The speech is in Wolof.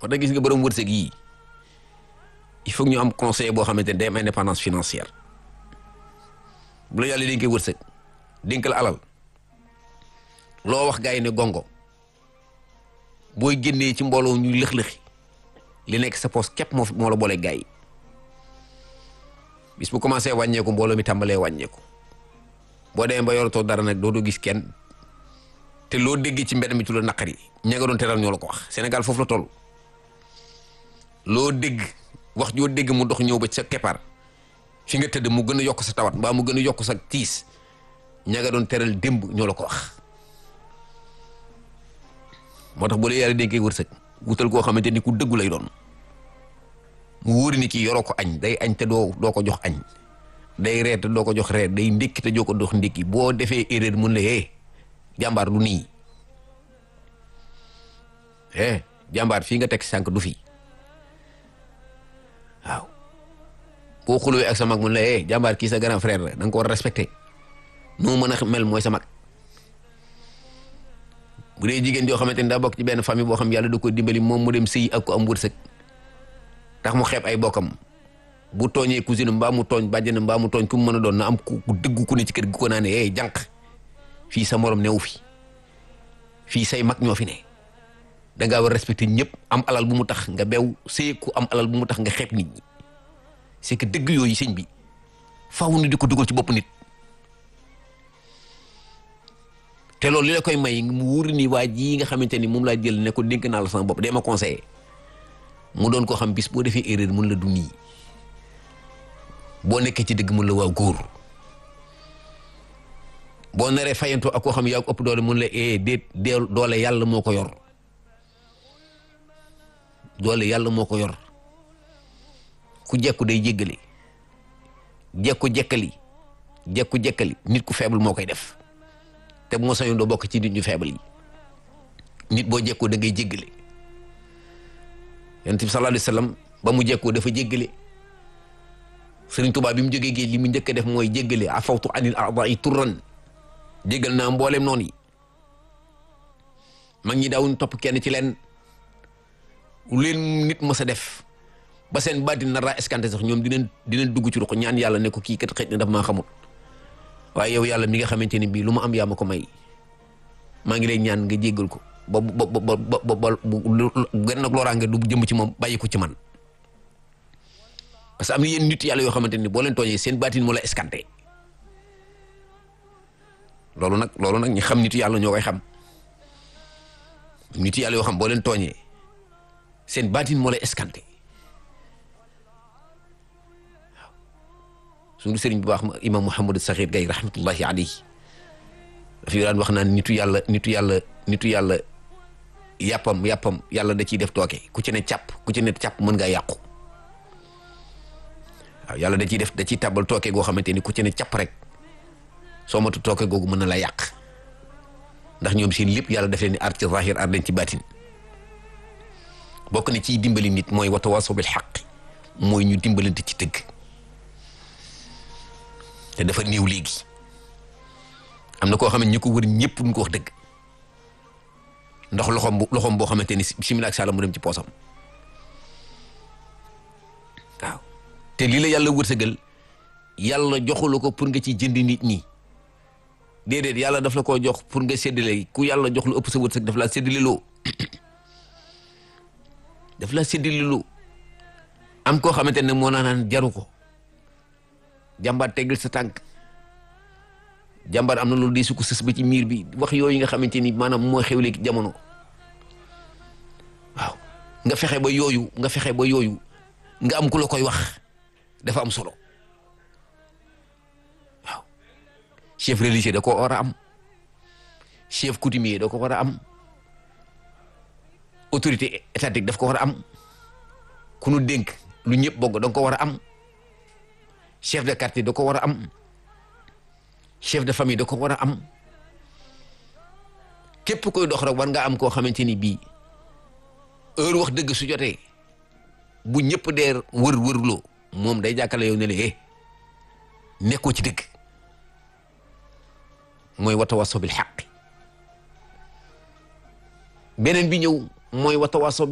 parce que gis nga borom wërsëg yii il faut ñu am conseil boo xamante ne day am indépendance financière bu la yàlla dénkee wërsëg dénk la alal loo wax gars yi ne gongo booy génnee ci mbooloo ñu lëx-lëxi li nekk sa poos képp moo moo la boole gars yi bis bu commencé wàññeeku mbooloo mi tàmbalee wàññeeku boo demee ba yoratoo dara nag doo doo gis kenn te loo déggee ci mbedd mi ci la naqari ña nga doon teral ñoo la ko wax Sénégal foofu la toll loo dégg wax joo dégg mu dox ñëw ba sa keppaar fi nga tëdd mu gën a yokk sa tawat mbaa mu gën a yokk sa tiis ña nga doon teral démb ñoo la ko wax moo tax bu la yàlla dénkee wërsëg wutal koo xamante ni ku dëggu lay doon mu wóori ni kii yoroo ko añ day añ te doo doo ko jox añ day reer te doo ko jox reer day ndékki te doo ko jox ndékki boo defee erreur mun la hee jàmbaar du nii eh jàmbaar fii nga teg sànq du fi waaw boo xulwee ak sa mag mun la eh jàmbaar kii sa grand frère la da nga ko war a respecté noo mën a mel mooy sa mag bu dee jigéen joo xamante ni daa bokk ci benn famille boo xam yàlla da ko dimbali moom mu dem sëy ak ko am wërsëg tax mu xeeb ay bokkam bu tooñee cousine mbaa mu tooñ bàjjen mbaa mu tooñ ku mu mën a doon na am ku dëgg ku ne ci kër gi ko naa ne eh jànq fii sa morom newu fi fii say mag ñoo fi ne da ngaa war a respecté ñëpp am alal bu mu tax nga bew sëy ku am alal bu mu tax nga xeeb nit ñi c'est que dëgg yooyu sëñ bi faaw ni di ko dugal ci bopp nit te loolu li la koy may mu wóor ni waa ji nga xamante ni moom laa jël ne ko dénk naa la sama bopp dee ma conseillé mu doon koo xam bis boo defee erreur mun la du nii boo nekkee ci dëgg mun la waa góor boo naree fayantoo ak koo xam yaa ko ëpp doole mun la ee déet doole yàlla moo ko yor doole yàlla moo ko yor ku jekku day jéggale jekku jekkali jekku jekkali nit ku faible moo koy def te bu ma sañoon doo bokk ci nit ñu faible yi nit boo jekkoo da ngay jéggale yonent bi sallallahu alayhi wa sallam ba mu jekkoo dafa jéggale Sëriñ Tuubaa bi mu jógee géej li mu njëkk a def mooy jéggale afawtu anil a'daa'i turran jéggal naa mbooleem noonu yi mag ñi daawuñ topp kenn ci leen leen nit mës a def ba seen baatin nar laa escanté sax ñoom dinañ dinañ dugg ci ruq ñaan yàlla ne ko kii kat xëj na daf maa xamul waaye yow yàlla mi nga xamante ni bii lu ma am yaa ma ko may maa ngi lay ñaan nga jéggal ko ba ba ba ba ba gën nag looraange du jëm ci moom bàyyi ko ci man parce que am na yéen nit yàlla yoo xamante ni boo leen tooñee seen baatin moo la escanté loolu nag loolu nag ñi xam nit yàlla ñoo koy xam nit yàlla yoo xam boo leen tooñee seen baatin moo la escanté waaw suñu sëriñ bu baax imam Mouhamadou Sakhir Gaye rahmatullahi alayhi dafa daan wax naan nitu yàlla nitu yàlla nitu yàlla yàppam yàppam yàlla da ciy def tooke ku ci ne càpp ku ci ne càpp mën ngaa yàqu waaw yàlla da ciy def da ciy tàbbal tooke goo xamante ni ku ci ne càpp rek soo matu tooke googu mën na la yàq ndax ñoom seen lépp yàlla def leen ni ar ci zahir ar leen ci baatin bokk na ciy dimbali nit mooy watawaasaw bil xaq mooy ñu dimbalante ci dëgg te dafa néew léegi am na koo xam ne ñi ko wër ñëpp duñ ko wax dëgg ndax loxoom bu loxoom boo xamante ni simila ak saala mu dem ci poosam waaw te lii la yàlla wërsëgal yàlla joxula ko pour nga ci jënd nit ñi déedéet yàlla daf la koo jox pour nga séddale ku yàlla jox lu ëpp sa wërsëg daf laa séddale loo daf laa séddale loo am koo xamante ne moo naa naan jaru ko jàmbaar teggal sa tànk jàmbaar am na loolu dee su ko sës ba ci miir bi wax yooyu nga xamante ni maanaam moo xewle ki jamono waaw nga fexe ba yooyu nga fexe ba yooyu nga am ku la koy wax dafa am solo waaw chef religieux da ko war a am chef coutumier da ko war a am autorité étatique daf ko war a am ku nu dénk lu ñëpp bokk da nga ko war a am chef de quartier da ko war a am chef de famille da ko war a am képp koy dox rek war nga am koo xamante ni bii heure wax dëgg su jotee bu ñëpp dee wër wërloo moom day jàkkale yow ne la eh nekkoo ci dëgg mooy watawaasaw bil xaq beneen bi ñëw mooy watawaasaw